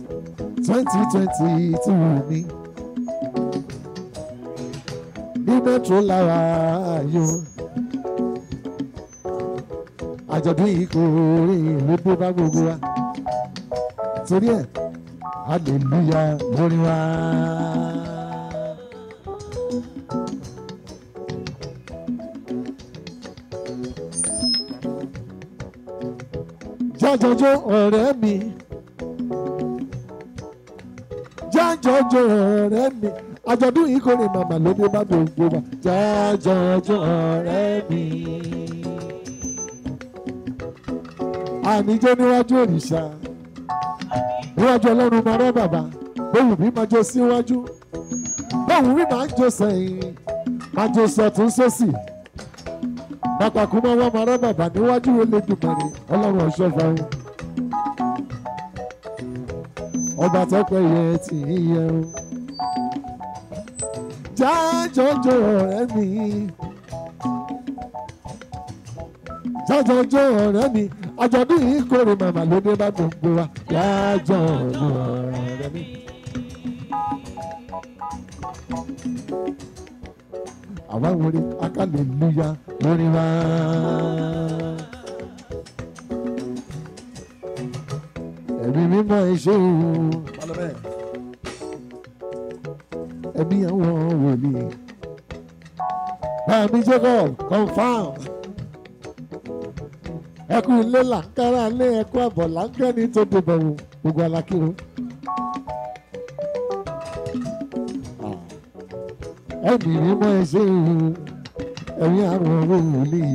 twenty twenty two ní ní metro lára ayò àjọ̀dún yìí kò rí ìlú dé bá gbogbo wa torí ẹ̀ hallelujah lórí wa. jájọjọ ọ̀rẹ́ mi jájọjọ ọ̀rẹ́ mi àjọ̀dún yìí kò ní màmá lóde bá gbogbo wa jájọjọ ọ̀rẹ́ mi. àníjó níwájú òrìṣà níwájú ọlọ́run máa rẹ́ bàbá bóun bí máa jó síwájú bóun bí máa jó sẹ́yìn máa jó sọ̀tún sósì bàtàkùn máa wá máa rẹ́ bàbá níwájú Elédùmarè ọlọ́run ọ̀ṣọ́fà o ọba tọ́pẹ́ yẹ tì í yẹ o jájọjọ ọ̀rẹ́ mi jájọjọ ọ̀rẹ́ mi àjọ̀dún yìí kórè màmá lóde bá gbogbo wa jájọjọ ọ̀rẹ́ mi. àwa wọlé akálẹ̀lúyà lórí wa. ẹ̀mí mímọ́ iṣẹ́ òun ẹ̀mí àwọn wòlíì báàmí Jacob confam ẹkú ilé làǹkárá lé ẹkú àbọ̀ láńkẹ́ni tó dìbò wò gbogbo alákìrò. ẹ̀mí mímọ́ iṣẹ́ òun ẹ̀mí àwọn wòlíì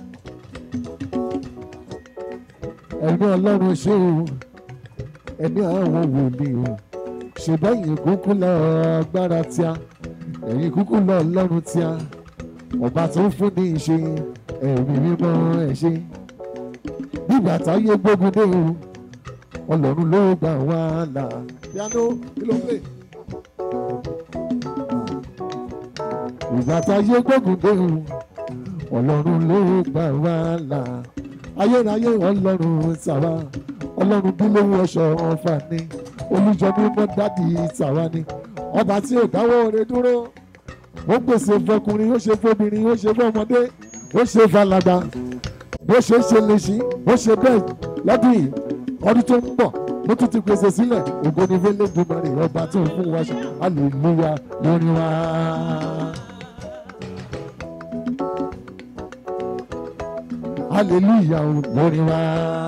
ẹ̀mí ọlọ́run ṣe òun ẹ̀mí àwọn wòlíì o ṣùgbọ́n ẹ̀yin kúkú lọ agbára tíá ẹ̀yin kúkú lọ ọlọ́run tíá ọba tó ń fún ní ìṣe ẹ̀mí mímọ́ ẹ̀ ṣe nígbà táyé gbógun dé o ọlọ́run ló gbà wá là. piano kí ló ń pè. ìgbà táyé gbógun dé o ọlọ́run ló gbà wá là. ayérayé ọlọ́run tàwa ọlọ́run bí lówó ọ̀ṣọ́ ọ̀fà ni olùjọ mímọ́ dádì tàwa ni ọba tí ò dáwọ́ rẹ̀ dúró ó pèsè fọkùnrin ó ṣe fọbìnrin ó ṣe fọmọdé ó ṣe falada bó ṣe ṣe lè ṣí bó ṣe bẹ́ẹ̀ lọ́dún yìí ọdún tó ń bọ̀ ló tún ti pèsè sílẹ̀ ògo ni fẹ́lẹ́ dùmarè ọba tó ń fún wa ṣe hallelujah lórí wa. hallelujah lórí wa.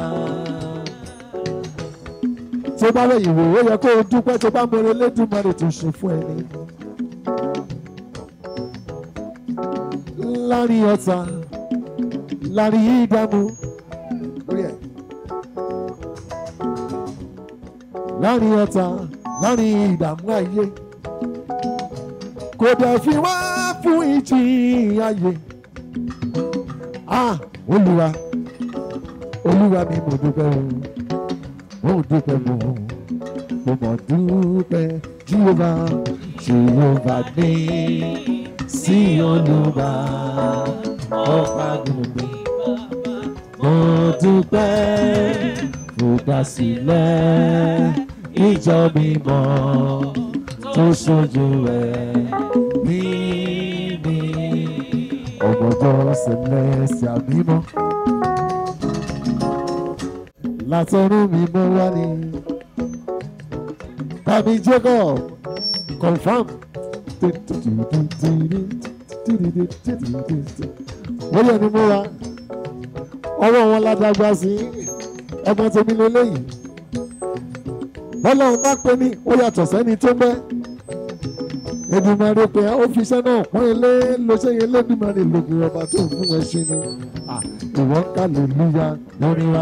tó bá lẹ́yìn wò ó yẹ kó o dúpẹ́ tó bá mọ̀rẹ́ lẹ́dùnmarè tó ṣe fún ẹni. láàrin ọ̀tá láàrin ìdààmú lórí ẹ̀. láàrin ọ̀tá láàrin ìdààmú ayé kò dẹ̀ fi wá fún ìjì ayé. ah olúwa olúwa mi mo dúpẹ́ o mo dúpẹ́ mo mo mọ̀ dúpẹ́ jíhóbá jíhóbá dé sí olúwa ọ̀pá gbogbo mo dúpẹ́ fòdásílẹ̀ ìjọ mímọ́ tó ṣojú rẹ̀ bí mi ọmọdé sẹlẹ̀sì mímọ́ látọ̀run mímọ́ wá ní tàbí Jacob confam wọ́n yẹ ni mo ra ọwọ́ wọn ládàgbà sí ẹ̀gbọ́n tèmi lélẹ́yìí bọ́lọ́run bá pè ní ó yàtọ̀ sẹ́ni tó gbẹ́ Èdùmàrè pé ó fi iṣẹ́ náà pọ́n ilé ló ṣe yẹn lẹ́dùmarè lògì ọba tó ń fún ẹ ṣe ni ìwọ́n ká lè lúya lórí wa.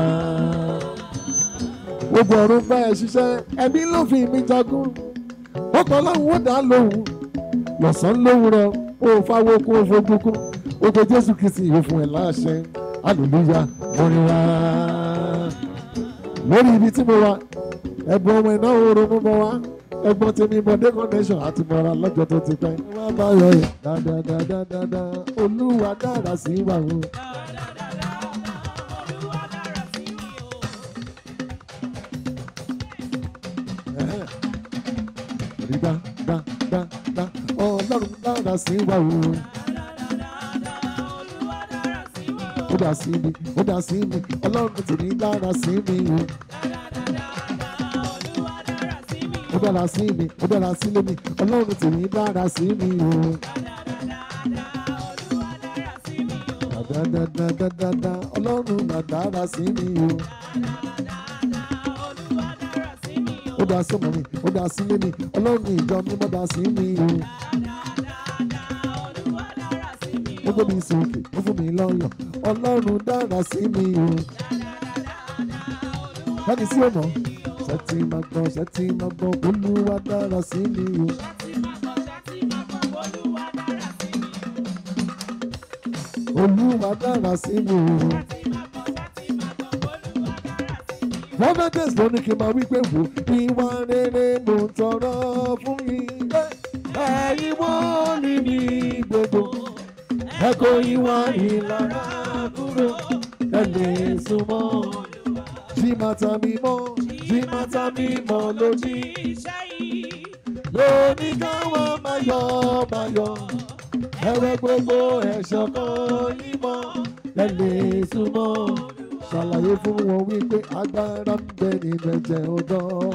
gbogbo ọ̀run bá ẹ ṣiṣẹ́ ẹbí ló fi mi jagun ó kọ́ lọ́hùn ó dá lóhùn lọ́sàn-án lóhùn rẹ ó fáwọ́ kó o fojú kú ó pe Jésù Kristi yóò fún ẹ láṣẹ hallelujah lórí wa. lórí ibi tí mo wà ẹ̀bùn ọmọ iná oorun mọ́ wá ẹ̀gbọ́n tèmi bọdé connection àti mọra lọ́jọ́ tó ti pẹ́. wọ́n bá yọ ẹ dáadáa olúwa dára sí wa o. rí dá dá dá dá ọlọ́run dára sí wa o. ó dá sí mi ó dá sí mi ọlọ́run tèmi dára sí mi o. ó dára sí mi ó dára sílé mi ọlọ́run tèmi dára sí mi o. Dàdàdàdàdàdà ọlọ́run mà dára sí mi o. Ó dá sọ́mọ mi, ó dá sílé mi, ọlọ́run ìjọ mi má dá sí mi o. Ó gbé mi sókè, ó fún mi lọ́yọ̀, ọlọ́run dára sí mi o. Báni sí ọ̀nà, ṣe ti máa gbọ́, ṣe ti máa gbọ́, olúwa dára sí mi o. Olúwa dára sí mi o. Prophetess ló ní kí n máa wí pé wò ìwà rere mo ń tọrọ fún yín. Ẹ̀yin wọ́n ní ní gbogbo. Ẹ kó ìwà ìlara kúrò. Ẹ lè súnmọ́. Jí màtá mi mọ́, jí màtá mi mọ́ lójí. Lóní káwọn máa yọ máa yọ. Ẹ̀wẹ̀ gbogbo ẹ̀ṣọ́ kan yín mọ́. Ẹ lè súnmọ́ ṣàlàyé fún wọn wípé agbára ń bẹ nínú ẹ̀jẹ̀ ọ̀dọ́.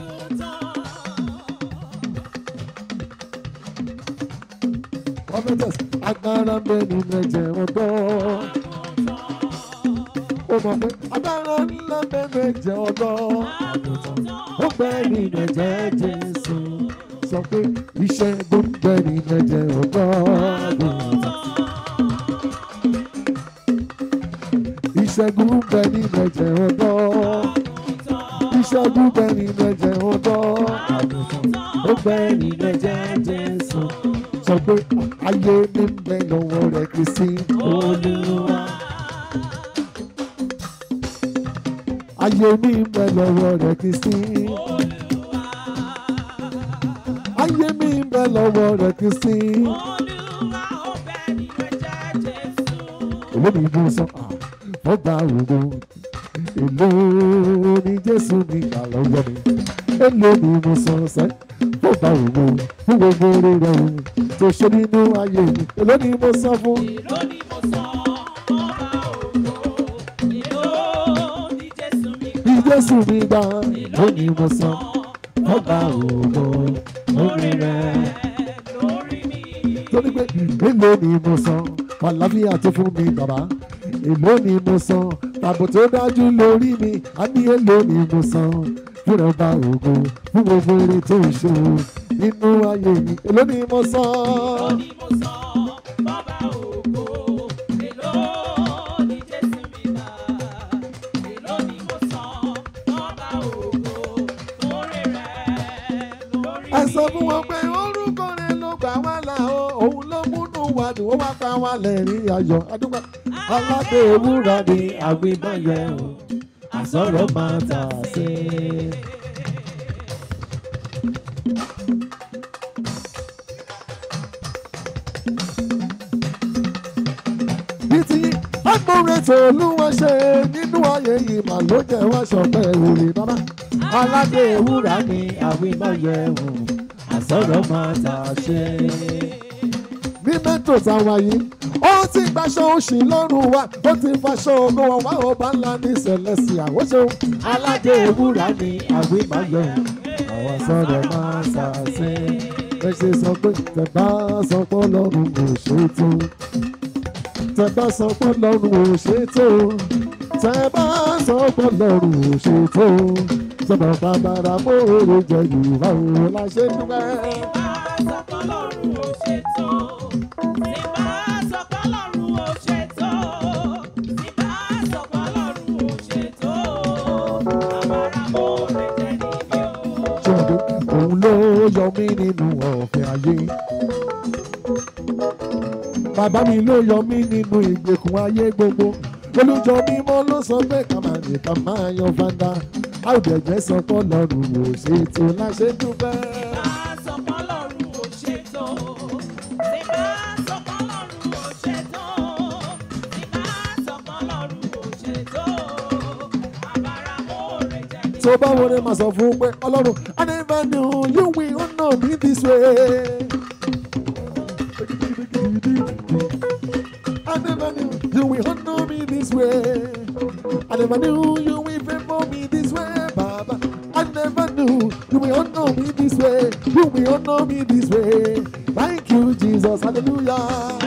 prophetess agbára ń bẹ nínú ẹ̀jẹ̀ ọ̀dọ́. ó mọ̀ pé agbára ńlá ń bẹ nínú ẹ̀jẹ̀ ọ̀dọ́. ó bẹ nínú ẹ̀jẹ̀ Jésù sọ pé ìṣẹ́gun ń bẹ nínú ẹ̀jẹ̀ ọ̀dọ́. ìṣẹ́gun ń bẹ nínú ẹ̀jẹ̀ ọ̀dọ́. ìṣẹ́gun ń bẹ nínú ẹ̀jẹ̀ ọ̀dọ́. ó bẹ nínú ẹ̀jẹ̀ Jésù. sọ pé ayé mi ń bẹ lọ́wọ́ rẹ̀ Kristi Olúwa. ayé mi ń bẹ lọ́wọ́ rẹ̀ Kristi. ayé mi ń bẹ lọ́wọ́ rẹ̀ Kristi. olómi ìbú sọ ọgbà ògo èlò ní Jésù ní ìgbà lọ́wọ́ mi èlò ní mo sọ sẹ́ ọgbà ògo fún gbogbo orí rẹ̀ tó ṣe nínú ayé mi èlò ní mo sọ fún. Bí Jésù mi gbà èlò ní mo sọ ọgbà ògo orí rẹ̀ torí pé èlò ní mo sọ àlàáfíà tó fún mi bàbá èlò ni mo san tàbí tó dájú lórí mi a ní èlò ni mo san fúnra ọba ògo fún gbogbo eré tó ń ṣe o nínú ayé mi èlò ni mo san. ẹ sọ fún wọn pé orúkọ rẹ ló gbà wá là ó òun ló múnú wa dùn ó wá pa wá lẹ́rìn ayọ̀ adúgbò aládé ewúrà ni àgbébáyẹ o àsọ̀rọ̀ máa tà sí. bí ti agbóore tó olúwa ṣe nínú ayé yìí mà ló jẹ́ wá ṣọpẹ́ òrè bàbá aládé ewúrà ni àgbébáyẹ o àsọ̀rọ̀ máa tà sí. ní mẹ́tò táwa yìí ó ti gbaṣọ òṣì lọ́rùn wa ó ti faṣọ ògo wọn wá ọba ńlá ní sẹlẹ̀sì àwòṣe aládé ewúrà ni àgbébáyọ àwọn sọ̀rọ̀ máa ṣàṣẹ ẹ ṣe sọ pé tẹ bá sọ pé ọlọ́run kò ṣètò tẹ bá sọ pé ọlọ́run ò ṣètò tẹ bá sọ pé ọlọ́run ò ṣètò sọ̀rọ̀ bàbàrà mọ́ọ̀rọ̀ jẹ yorùbá òun la ṣe dúpẹ́. ṣọ́ọ̀dù òun ló yọ mí nínú ọ̀fẹ́ ayé. Bàbá mi ló yọ mí nínú ìgbèkùn ayé gbogbo. Olùjọ mímọ́ ló sọ pé ká máa ní ká máa yan fanda. Àwùjẹ̀jẹ̀ sọ pé Ọlọ́run ò ṣètò láṣẹ dúpẹ́. tó bá wọlé máa sọ fún pé ọlọ́run I never knew you will honour me this way. I never knew you will honour me this way. I never knew you will favour me this way, Baba. I never knew you will honour me this way. You will honour me this way. Thank you, Jesus. Hallelujah.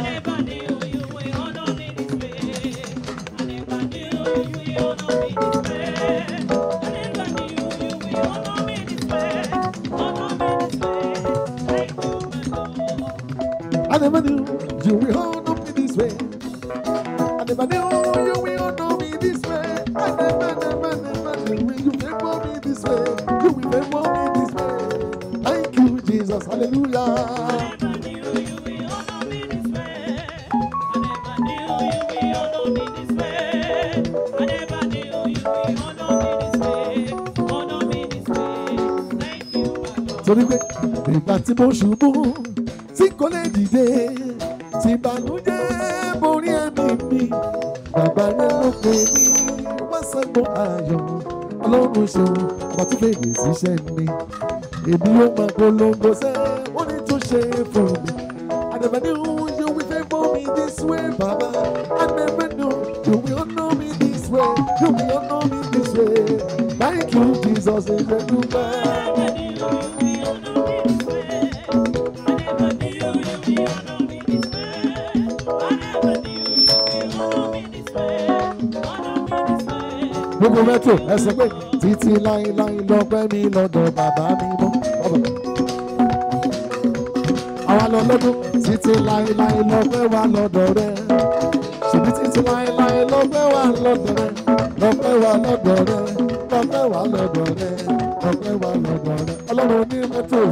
I never knew you will honor me this way. I never knew you will honor me this way. I never, never, never knew you favor me this way. You will favor me this way. Thank you, Jesus. Hallelujah. Torí pé ìgbà tí mo ṣubú tí kò lè dìde tí ìbànújẹ́ borí ẹ̀mí mi bàbá rẹ̀ ló pè mí wá sẹ́gbọ́n ayọ̀ ọlọ́run ṣeun ọba tó fèrè síṣẹ́ mi èmi yóò máa polongo sẹ́ wọ́n ní tó ṣe fún mi. I never knew you will favour me this way, Baba. I never knew you will honour me this way. You will honour me this way. Thank you, Jesus. Amen. gbogbo mẹ́tò ẹ sọ pé títí láéláé lọ́pẹ́ mi lọ́dọ̀ bàbá mi mọ́. àwa lọ lọ́dún títí láéláé lọ́pẹ́ wa lọ́dọ̀ rẹ. ṣèbí títí láéláé lọ́pẹ́ wa lọ́dọ̀ rẹ. lọ́pẹ́ wa lọ́dọ̀ rẹ. lọ́pẹ́ wa lọ́dọ̀ rẹ. lọ́pẹ́ wa lọ́dọ̀ rẹ. ọlọ́run ní mẹ́tò.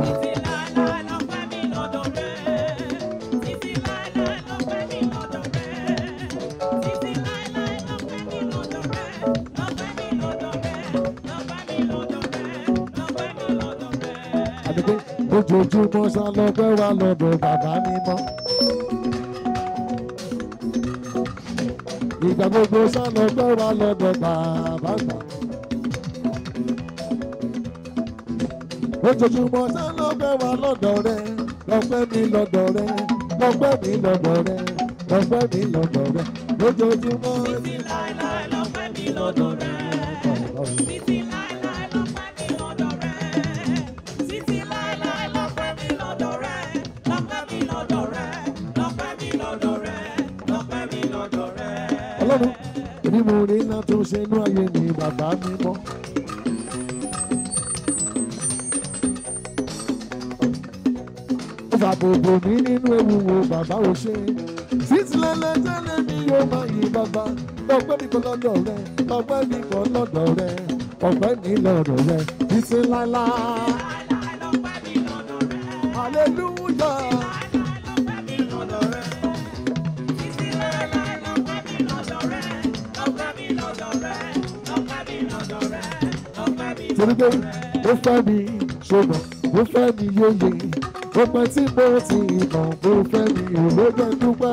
àdìgbé ojoojúmọ́ sá lọ́pẹ́ wa lọ́dọ̀ bàbá mi mọ́. ìgbà gbogbo sá lọ́pẹ́ wa lọ́dọ̀ bàbá gbà. ojoojúmọ́ sá lọ́pẹ́ wa lọ́dọ̀ rẹ lọ́pẹ́ mi lọ́dọ̀ rẹ lọ́pẹ́ mi lọ́dọ̀ rẹ lọ́pẹ́ mi lọ́dọ̀ rẹ lójoojúmọ́. ọlọ́run èmi mo rí iná tó ṣe inú ayé mi bàbá mi mọ́. ó fà bòbò mi nínú ewu wo bàbá ò ṣe títí lẹ́lẹ́tẹ́lẹ́ mi yóò máa yí bàbá ọpẹ́ mi kọ́ lọ́dọ̀ rẹ ọpẹ́ mi kọ́ lọ́dọ̀ rẹ ọpẹ́ mi lọ́dọ̀ rẹ títí láíláí. hallelujah. torí pé ó fẹ́ mi ṣùgbọ́n ó fẹ́ mi yóye ó pẹ́ tí mo ti mọ̀ ó fẹ́ mi ìlójó dúpẹ́.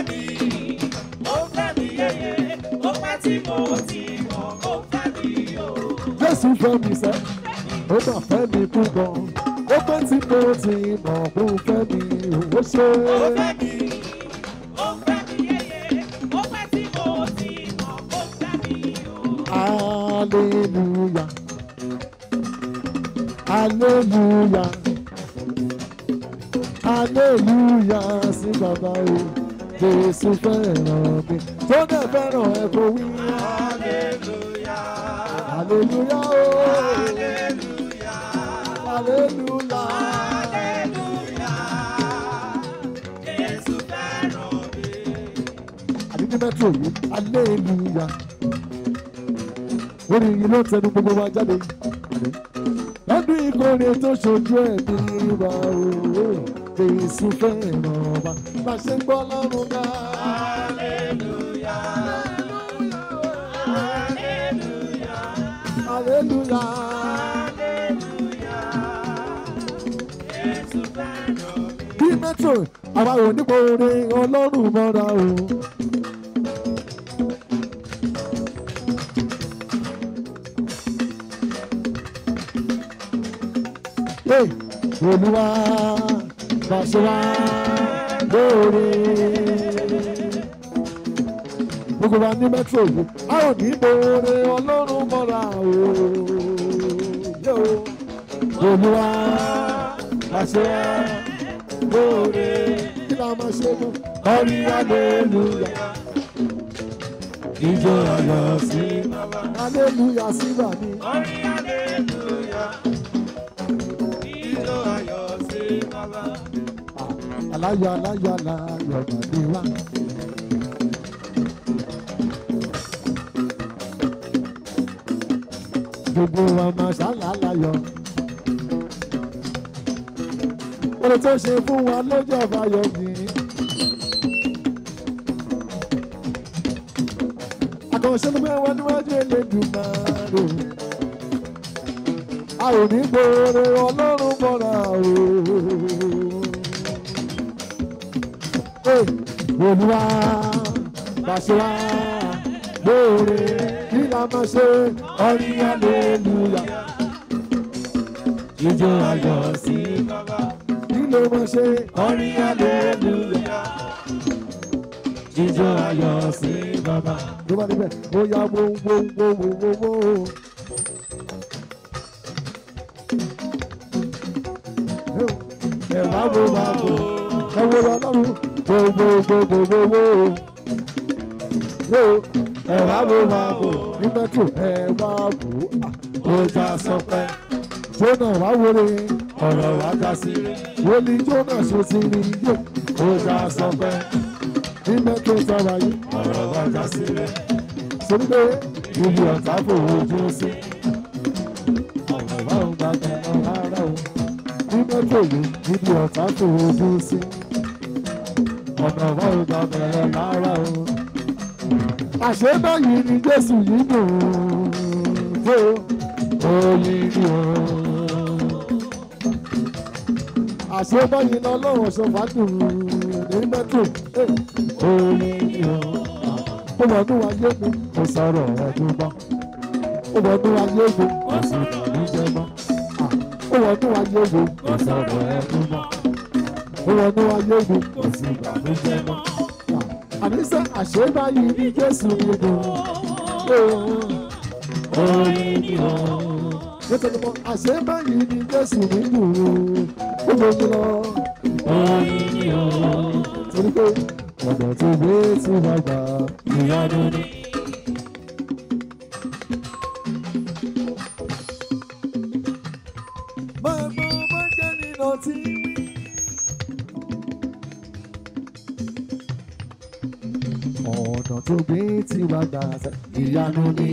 Jésù fẹ́ mi sẹ́, ó mà fẹ́ mi púpọ̀, ó pẹ́ tí mo ti mọ̀ ó fẹ́ mi ó ṣe. Hallelujah. Hallelujah. Hallelujah sí bàbá o. Jésù fẹ́ràn mi. Tó dẹ̀ fẹ́ràn ẹ kò wí. Hallelujah o. Hallelujah. Àdídí mẹ́tò yìí. Hallelujah. Orin yìí ló ń tẹnu gbogbo wa jáde. Lọ́dún ìkórè tó ṣojú ẹ̀mí wa o. Jésù fẹ́ràn wa. Bá a ṣe ń gbọ́ lọ́rùn ká. Hallelujah. Bí mẹ́tò àwa ò nípa orin ọlọ́run mọ́ra o. Hey, olúwa pàṣẹ wá lóore. gbogbo wa ní metro yìí a ò ní bòrè ọlọ́run mọ́ra o. Yóò. olúwa pàṣẹ wá lóore. kí la máa ṣe mú kọ́rí hallelujah. ìjọ ayọ̀ sí hallelujah sí bàbí. Orin hallelujah. Ijó ayọ̀ sí bàbá. aláyọ̀ aláyọ̀ aláyọ̀ bàbí wa. gbogbo wa máa ṣàlàyọ̀. oore tó ṣe fún wa lójú ọ̀fàyọ̀ yìí. àkànṣe ló fẹ́ wá níwájú Elédùmarè. a ò ní gbòòrò ọlọ́run mọ́ra o. Hey, olúwa pàṣẹ wá lóore kí la máa ṣe ọrin hallelujah ijó ayọ̀ sí Bàbá. kí ló máa ṣe Orin hallelujah. ijó ayọ̀ sí bàbá. ló bá níbẹ̀ ó yá wo wo wo wo wo wo. ẹ wá wo wá wo ẹ wo lọ lọ́rùn wo wo wo wo wo wo. wo ẹ wá wo wá wo ní mẹ́tò ẹ wá wò ó já sọpẹ́. jóná wá wọlé ọ̀rọ̀ wá já sí wọlé jóná ṣe ti rí yó ó já sọpẹ́. ní mẹ́tò sọ̀rọ̀ yìí ọ̀rọ̀ wá já sí rẹ̀. sórí pé ibi ọ̀tá fòwò ojú sí. ọ̀rọ̀ wá ń gbàgbọ́ lọ rárá o. ní mẹ́tò yìí ibi ọ̀tá fòwò ojú sí. ọ̀nà wá ń gbàgbọ́ lọ rárá o àṣẹ báyìí ni jésù yìí dùn tó oyin ni o. àṣẹ báyìí ni ọlọ́run ṣọfà dùn ní mẹ́tò oyin ni o. ó wọ ọdún ayé mi kò sọ̀rọ̀ ẹ̀dùn mọ́. ó wọ ọdún ayé mi kò sì dàbí jẹ mọ́. ó wọ ọdún ayé mi kò sọ̀rọ̀ ẹ̀dùn mọ́. ó wọ ọdún ayé mi kò sì dàbí jẹ mọ́ àníṣe àṣebáyé ní jésù nínú orin ni ọ. nítorí mo àṣebáyé ní jésù nínú olómi lọ orin ni ọ. torí pé ọ̀dọ̀ tó gbé tí wọ́n gbà ìyanu ni. máa gbọ́ bọ́jẹ́ nínú tí wí. ọ̀nà tó gbé tí wàá gbà sẹ́ ìyanu ni.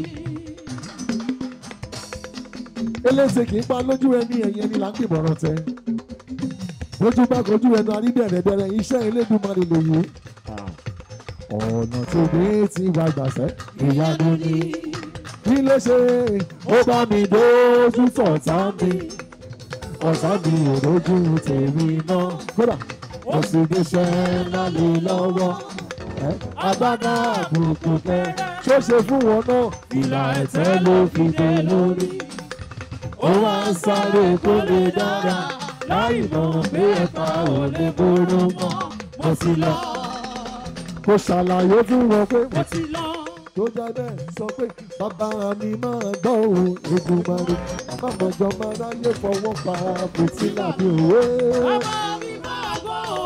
elése kì í pa lójú ẹni ẹ̀yìn ẹni là ń gbìmọ̀ràn tẹ. lójú bá kojú ẹnu arídẹ̀rẹ̀dẹ̀rẹ̀ iṣẹ́ Elédùmarè lòye. ọ̀nà tó gbé tí wàá gbà sẹ́ ìyanu ni. kí ló ṣe ó bá mi dójú tọ̀tá mi. ọ̀tá mi ò lójú tèmi náà. kódà mo sì gbéṣẹ́ ńlá lé lọ́wọ́ agbádá àbùkù tẹ ṣó ṣe fún wọn náà ìlà ẹ̀tẹ́ ló fi dé lórí. ó wá ń sáré kó lè dára láì mọ̀ pé ẹ̀ka ò lè bóró mọ́ mo sì lọ. kò ṣàlàyé fún wọn pé mo ti lọ. tó jẹ́ bẹ́ẹ̀ sọ pé bàbá mi máa gbọ́ òun Èdùmàrè mọ̀mọ́jọ́ máa ráyè fọwọ́ pa fìtílà bí òwe. Bàbá mi máa gbọ́ o,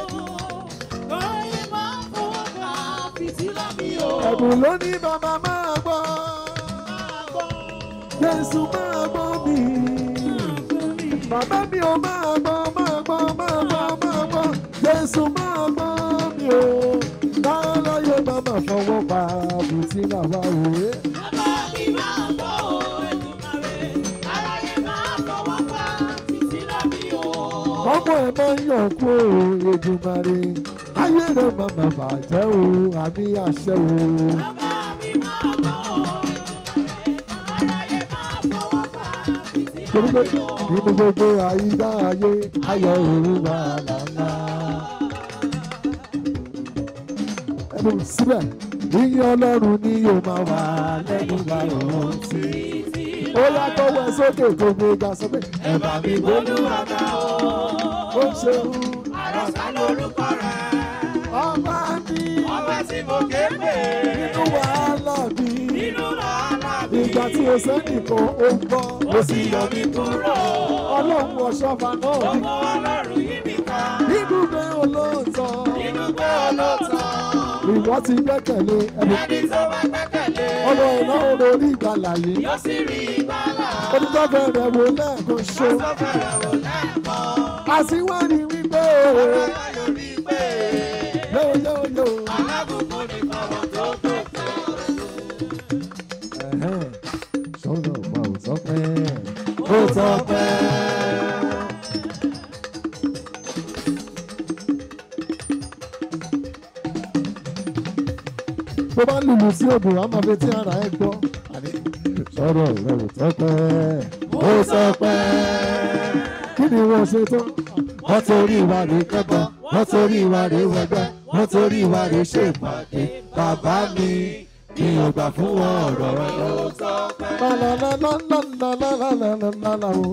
lórí máa ń fọwọ́ pa fìtílà mi o. ẹ̀bùn ló ní bàbá máa gbọ́. Jésù máa gbọ́ mi. Bàbá mi ò máa gbọ́, máa gbọ́, máa gbọ́, máa gbọ́. Jésù máa gbọ́ mi o. Láyé bàbá fọwọ́ pa àbùtí làwa òwe. Bàbá mi máa gbọ́ o, Èdùmàrè, aráyé máa fọwọ́ pa fìtílà mi o. Ọmọ ẹ̀ máa ń yàn kú o, Èdùmàrè. Ayé rẹ̀ máa mà bàjẹ́ o, àmì àṣẹ o. Bàbá mi máa gbọ́ o, Èdùmàrè, aráyé máa fọwọ́ pa fìtílà Torí pé mi o. nínú gbogbo àyíká ayé, ayọ̀ òru wà lálá. Ẹnu síbẹ̀, yíyí Ọlọ́run ni yóò máa wà lẹ́nu láyọ̀ sí. Títí ó yá tọwọ́ ẹ sókè tó gbé ga sọ pé ẹ bá mi gbólúwa ga o. ó ṣeun àròsà lórúkọ rẹ̀. ọba mi ọba tí mo ké pè. nínú wàhálà mi nínú wàhálà mi. ìgbà tí o sẹ́nìkan ó ń bọ́ ó sì yọ mí kúrò. ọlọ́run ọ̀ṣọ́fà náà ní ọmọ ọlọ́run yí mi ká. nínú pé olóòótọ́ nínú pé olóòótọ́. ìwọ ti gbẹ́kẹ̀lé ẹni ẹni tó bá gbẹ́kẹ̀lé. ọmọ iná orí ìgbàlà yìí yóò sì rí ìgbàlà. onítọ́fẹ́ rẹ̀ wò lẹ́ẹ̀kan ṣo Aṣọ fẹ́rẹ̀ wò lẹ́ẹ̀kan. àṣìwárí wípé Ọ̀rọ̀ ayọ̀ rí pé. yóò yóò yóò. Alábùkún ni fáwọn tó gbẹ̀kẹ̀. sọ́nà ọ̀pá ò sọ pé Ó sọ pé. tó bá lùlù sí odò á máa fi tí ara ẹ gbọ́. sọ̀rọ̀ rẹ̀ ò sọ pé ó sọ pé kí ni wọ́n ṣe tán. wọ́n torí ìwà rẹ̀ kẹ́kọ̀ọ́ wọ́n torí ìwà rẹ̀ wẹ̀gbẹ́ wọ́n torí ìwà rẹ̀ ṣèpàdé bàbá mi mi ò gbà fún wọn ọ̀rọ̀ rẹ̀ lọ. Ó sọ pé. Lálálálálálálálálálá o.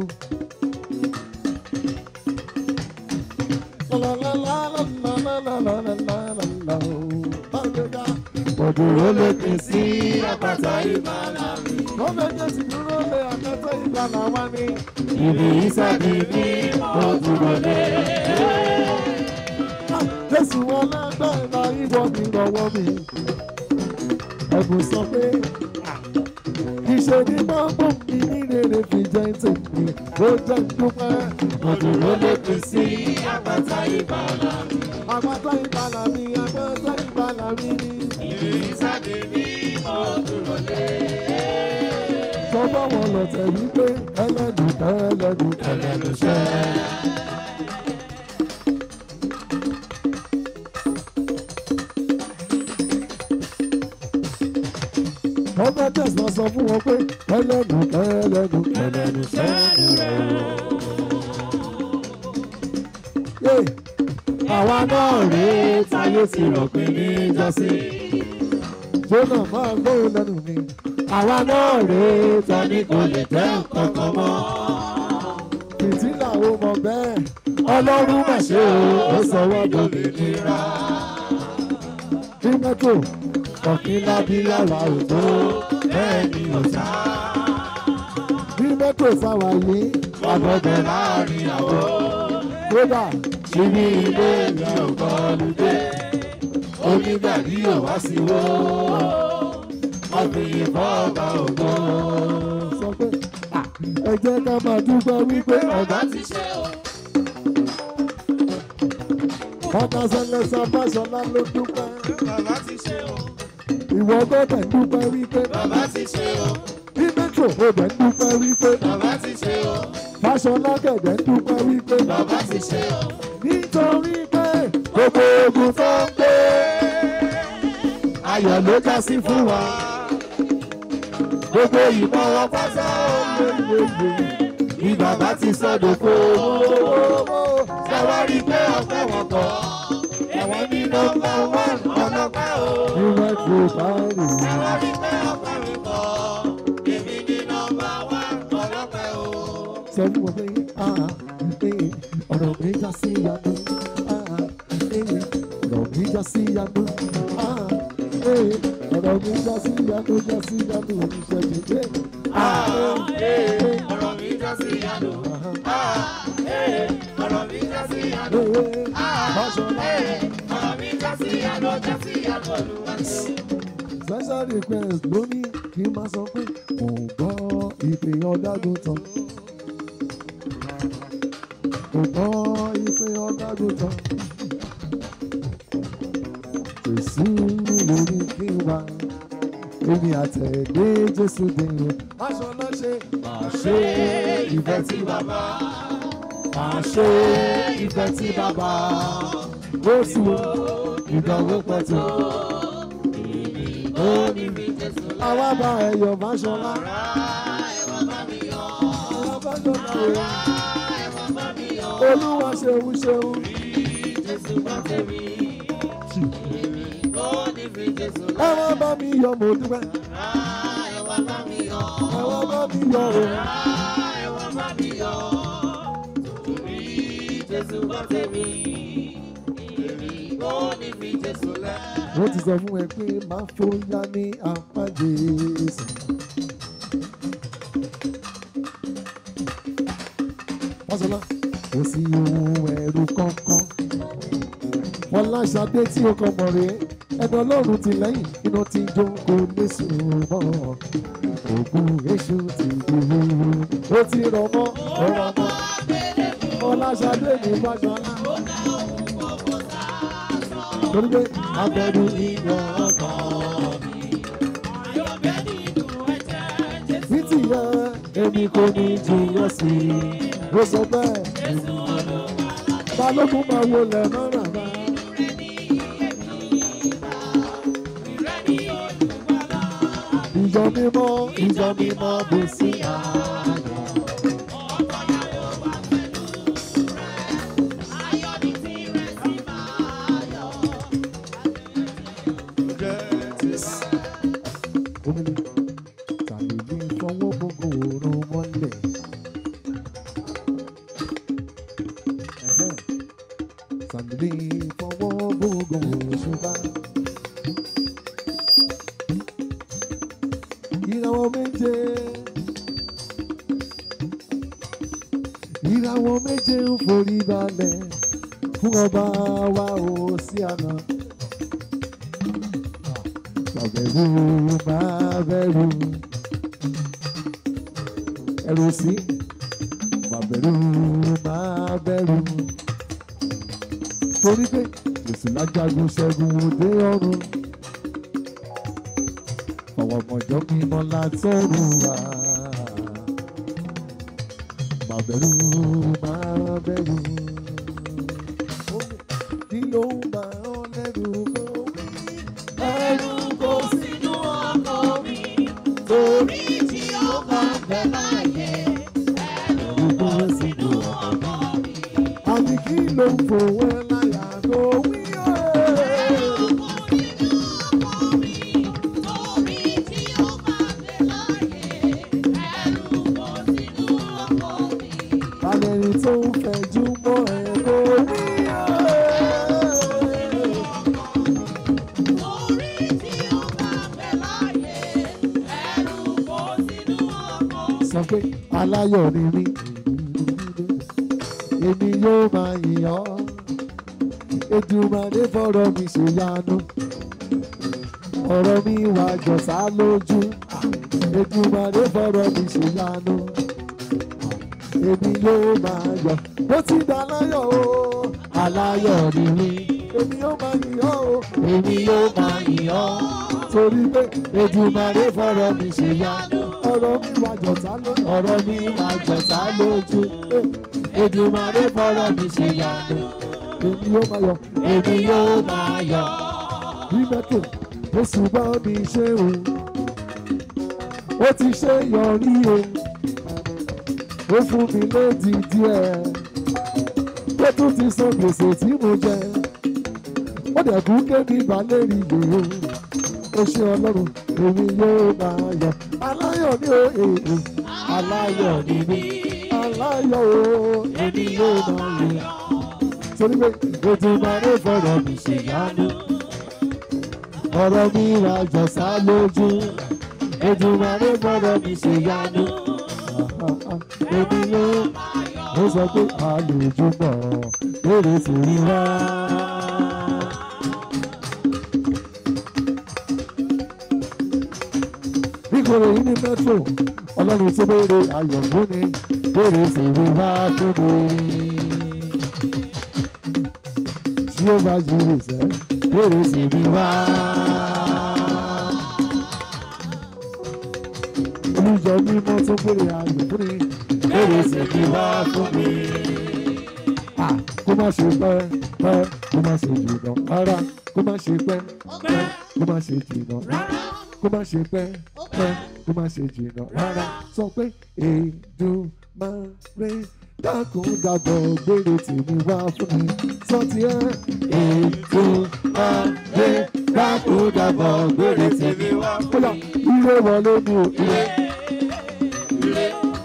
Lálálálálálálálálá o. Bájọ́já. Òdòdó lè pín sí àpáta ìbàlá mi. Wọ́n fẹ́ jẹ́ sí dúró lé àpáta ìbàlá wa ní. Ibi ìsàdì ní mo dúró lé. Jésù wọn lágbára ìwọ mi lọ́wọ́ mi. Ẹ̀bùn sọ pé ìṣe ní bábọ̀ mi ní rere fi jẹ́ tèmi ló jẹ́ dúpẹ́. Òdòdó lè pín sí Àpáta ìbàlá mi. àpáta ìbàlá mi àpáta ìbàlá mi ní. Ìrìnsàdé ní mo dúró lé. Sọ́gbọ́n wọn lọ tẹ̀ wípé ẹlẹ́dùn ẹlẹ́dùn Ẹlẹ́nu ṣẹ́. wọ́n bá tẹ̀sán sọ fún wọn pé ẹlẹ́dùn ẹlẹ́dùn Ẹlẹ́nu ṣẹ́. yé àwa náà rèé Táyé ti rò pé ní jọ́sí. jóná máa gbóhùn lẹ́nu mi àwa náà rèé Tani kò lè tẹ́ nǹkan kan mọ́. fìtílà ó mọ bẹ́ẹ̀ ọlọ́run mà ṣe o ó sọ wọ́n dòde Òmìnira. bí mẹ́tò ọ̀kìn lábílà wà ó tó Bẹ́ẹ̀ ni ò sá. bí mẹ́tò sáwà yìí Ọgbọ̀gbọ̀ láàrin àwọ̀. kódà Ṣíbí ilé mi ò gbọ́dọ̀ dé. Onígbàdí ò wá sí wó. Ọ̀gbìn fọ́ọ̀bà ògbó. sọ pé "Ah, ẹ jẹ́ ká máa dúpẹ́ wípé ọ̀gá ti ṣe o. ọ̀gá sẹlẹ̀sà fásọlá ló dúpẹ́ Bàbá ti ṣe o. ìwọ gbọ́dọ̀ dúpẹ́ wípé Bàbá ti ṣe o. bí mẹ́tò ó dẹ̀ dúpẹ́ wípé Bàbá ti ṣe o. fásọlá gẹ̀dẹ̀ dúpẹ́ wípé Bàbá ti ṣe o. nítorí pé gbogbo ogun tó ń gbé ayọ̀ ló já sí fún wa gbogbo ìbọn wọn pátá ó lé lé lé Bí bàbá ti sọ́dọ̀ kó. ṣe wá rí pé ọpẹ́ wọn kọ́. Ẹ̀wọ̀n ní nọ́mbà wán ọlọ́pẹ́ o. ní mẹ́tò báyìí. Ẹ̀wọ̀n rí pé ọpẹ́ mi kọ́. Èmi ní nọ́mbà wán ọlọ́pẹ́ o. sọ fún wọn pé ah, eh, ọ̀rọ̀ mi já sí ìyanu ah, eh, ọ̀rọ̀ mi já sí ìyanu ah, eh, ọ̀rọ̀ mi já sí ìyanu já sí ìyanu oníṣẹ́ mi dé. Ah, eh, ọ̀rọ̀ mi já sí ìyanu. Ah, eh, ọ̀rọ̀ mi já sí ìyanu. Fáṣọlá Ọ̀rọ̀ mi já sí ìyanu, já sí ìyanu Olúwa ṣeun. special request ló ní kí n máa sọ pé mò ń gbọ́ ìpè ọ̀dágun tán. Mò ń gbọ́ ìpè ọ̀dágun tán. Jésù lórí kí n wá. Èmi àtẹ̀lé Jésù dé o. Fáṣọlá ṣe máa ṣe ìfẹ́ tí bàbá. Máa ṣe ìfẹ́ tí bàbá. Ó sì wo ìdánwò pẹ̀tù. Ó ní àwa bá ẹyọ Fáṣọlá. Àwa Fáṣọlá o. Olúwa ṣeun ṣeun. Ẹ wá bá mi yọ̀ mo dúpẹ́. ẹwà bá mi yọ o. ẹ̀wọ̀n bá mi yọ̀. Torí Jésù gbọ́ tèmi. Èmi kò ní fi Jésù lẹ̀. wọ́n ti sọ fún ẹ pé máa fòyà ní apá Jésù. Fáṣọlá kò sí ohun ẹ̀rù kankan. Fọláṣadé tí o kọ mọ̀ rè é ẹni ọlọ́run ti lẹ́yìn iná ti jó kò lè sùn mọ́. Ògùn èṣù ti di wúwo. Ó ti rọ̀ mọ́ ọ̀rọ̀ mọ́. Fọláṣadé ní Fáṣọlá. Torí pé abẹ́rù ìyàn ọkàn. ní tìyẹ èmi kò ní jìyàn sí i ó sọ bẹ́ẹ̀ balógun máa wo lẹ̀ mọ́ràn bá ìjọ mímọ́ ìjọ mímọ́ bó sí ayọ̀ omele tàbí ní fọwọ́ gbogbo òórùn mọ́lẹ̀. Ẹ̀hẹ́n. tàbí ní fọwọ́ gbogbo òṣùpá. ìràwọ̀ méje ìràwọ̀ méje ń forí balẹ̀ fún ọba wa ò sí àná. Bàbẹ̀rù máa bẹ̀rù ẹ̀rù sí. Bàbẹ̀rù máa bẹ̀rù. Torí pé Jésù lájagun ṣẹ́gun òde ọ̀run. Ọ̀wọ̀ mọ̀jọ́ mímọ́ látọ̀run wá. Bàbẹ̀rù máa bẹ̀rù. Kí ló ń bá ọ lẹ́rù kó? Ẹ̀rù kò sínú ọkọ̀ mi. Torí tí ó bá bẹ̀ láyé. Ẹ̀rù kò sínú ọkọ̀ mi. Àbí kí ló ń fòwe láyà tó wí ẹ̀? Àlẹ́rì tó ń fẹ̀jú mọ́ ẹ̀ kò wí ẹ̀. sọ pé aláyọ̀ ni mí èmi yóò máa yìn ọ́ Èdùmàrè fọ̀rọ̀ mi ṣe yanu ọ̀rọ̀ mi wà jọ̀sá lójú Èdùmàrè fọ̀rọ̀ mi ṣe yanu èmi yóò máa yọ̀ bó ti dá aláyọ̀ o aláyọ̀ ni mí èmi yóò máa yìn ọ́ o èmi yóò máa yìn ọ́ torí pé Èdùmàrè fọ̀rọ̀ mi ṣe yanu ọ̀rọ̀ mi wà jọ̀sá lójú ọ̀rọ̀ mi wà jọ̀sá lójú Èdùmàrè fọ̀rọ̀ mi ṣe yanu èmi yóò máa yọ̀ èmi yóò máa yọ̀ bí mẹ́tò oṣù bá mi ṣe o ó ti ṣe yọrí o ó fún mi lédi díẹ̀ ó tún ti san gbèsè tí mo jẹ ó dẹ̀ kú kébi balẹ̀ rí lè o ó ṣe ọlọ́run èmi yóò máa yọ̀ aláyọ̀ ni o èè aláyọ̀ ni mí aláyọ̀ o èmi yóò máa yọ̀ torí pé Èdùmàrè fọ̀rọ̀ mi ṣe yánu ọ̀rọ̀ mi wà jọ̀sá lójú Èdùmàrè fọ̀rọ̀ mi ṣe yánu èmi yóò ó sọ pé àlejò mọ̀ lórí tèmi wá. Nígboro yìí ní mẹ́tò, ọlọ́run tó béèrè ayọ̀ fún mi, béèrè tèmi wá fún mi. Tí ó bá ju ìṣẹ́, béèrè tèmi wá. Olùjọ mímọ́ tó béèrè ayọ̀ fún mi, béèrè tèmi wá fún mi. Ah, Kó má ṣe pẹ́ pẹ́, kó má ṣe jìnnà rárá, kó má ṣe pẹ́ pẹ́, kó má ṣe jìnnà rárá kó má ṣe pẹ́ pẹ́ kó má ṣe jìnnà rárá sọ pé Èdùmàrè dákun dàbọ̀ gbére tèmi wá fún mi sọ ti ẹ́ Èdùmàrè dákun dàbọ̀ gbére tèmi wá fún mi. bóyá ire wọlé mi ò ire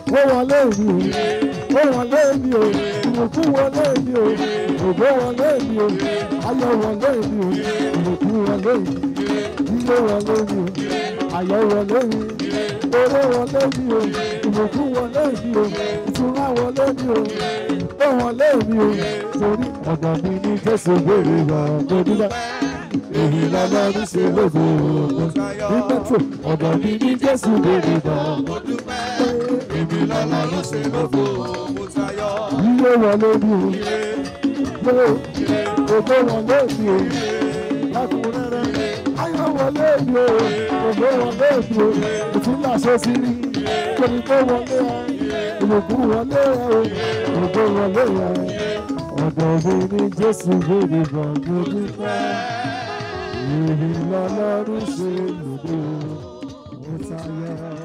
ó wọlé mi o ó wọlé mi o ìbùkún wọlé mi o ògbó wọlé mi o ayọ̀ wọlé mi o ìbùkún wọlé mi ilé wọlé mi o ayọ̀ wọlé mi owó wọlé mi o ìbùkún wọlé mi o ìtura wọlé mi o ó wọlé mi o torí ọ̀dọ̀ mi ní jésù béèrè wà lójúbà èyí lọ́lọ́run ṣe lóde òògùn nígbà tó ọ̀dọ̀ mi ní jésù béèrè wà èmi lọ́lọ́run ṣe lóde òògùn ilé wọlé mi o gbé ògbó wọlé mi o lákùnrẹ́rẹ́ ayọ̀ wọlé mi o ògbó wọlé mi o ìtúlá ṣe sí rí kòní tó wọlé ẹ ìlòkùn wọlé ẹ o ògbó wọlé ẹ ọ̀dọ̀ mi ní jésù béèrè bọ̀ lójú pẹ́ èmi lọ́lọ́run ṣe lòdì ó tayọ.